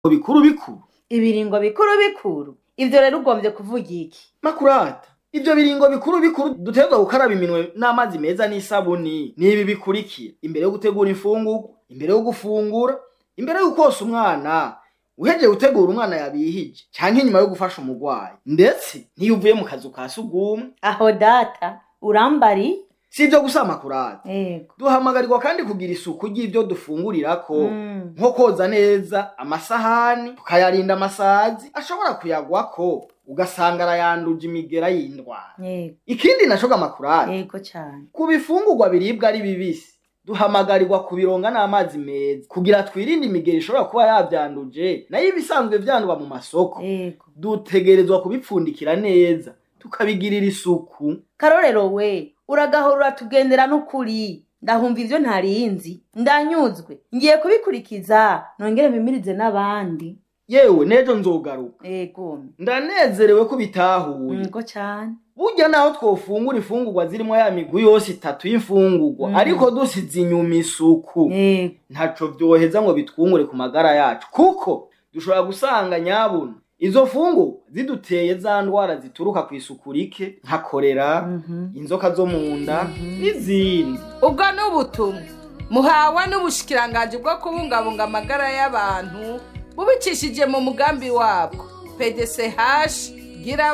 bikuru bikuru ibiringo bikuru bikuru ivyo rero ugombye kuvuga iki makurata ivyo biringo bikuru bikuru dutegerezwa gukaraba iminwe n'amazi meza n'isabuni n'ibi bikurikira imbere yo gutegura imfungurwa imbere yo gufungura imbere yo kosa umwana uhejeje gutegura umwana yabihije canke inyuma yo gufasha umurwayi ndetse n'iyo uvuye mu kazu ka sugumwe aho data urambari si ivyo gusa makurata yego duhamagarirwa kandi kugira isuku ry'ivyo dufungurirako Mm. nko koza neza amasahani tukayarinda amasazi ashobora kuyagwako ugasanga arayanduje imigera y'indwara yego ikindi naco makurata yego cane ku bifungurwa biribwa ari bibisi duhamagarirwa kubironga n'amazi meza kugira twirinde imigeri ishobora kuba yavyanduje nayo ibisanzwe vyandwa mu masoko yego dutegerezwa kubipfundikira neza tukabigirira isuku karorero we uragahora uratugendera n'ukuri ndahumva ivyo ntarinzi ndanyuzwe ngiye kubikurikiza nongere mpimirize n'abandi yewe n'ejo nzogaruka yego ndanezerewe ko bitahuye yego cane burya naho twofungura imfungurwa zirimo ya migwi yose itatu y'imfungurwa Mm. ariko dusize inyuma isuku yego ntaco vyoheza ngo bitwungure ku magara yacu kuko dushobora gusanga nyabuna izo fungurwa ziduteye za ndwara zituruka ku isuku rike nka korera Mhm. inzoka zo mu nda n'izindi ubwo ni ubutumwa muhawe n'ubushikiranganji bwo kubungabunga amagara y'abantu bubicishije mu mugambi wabwo pdch gira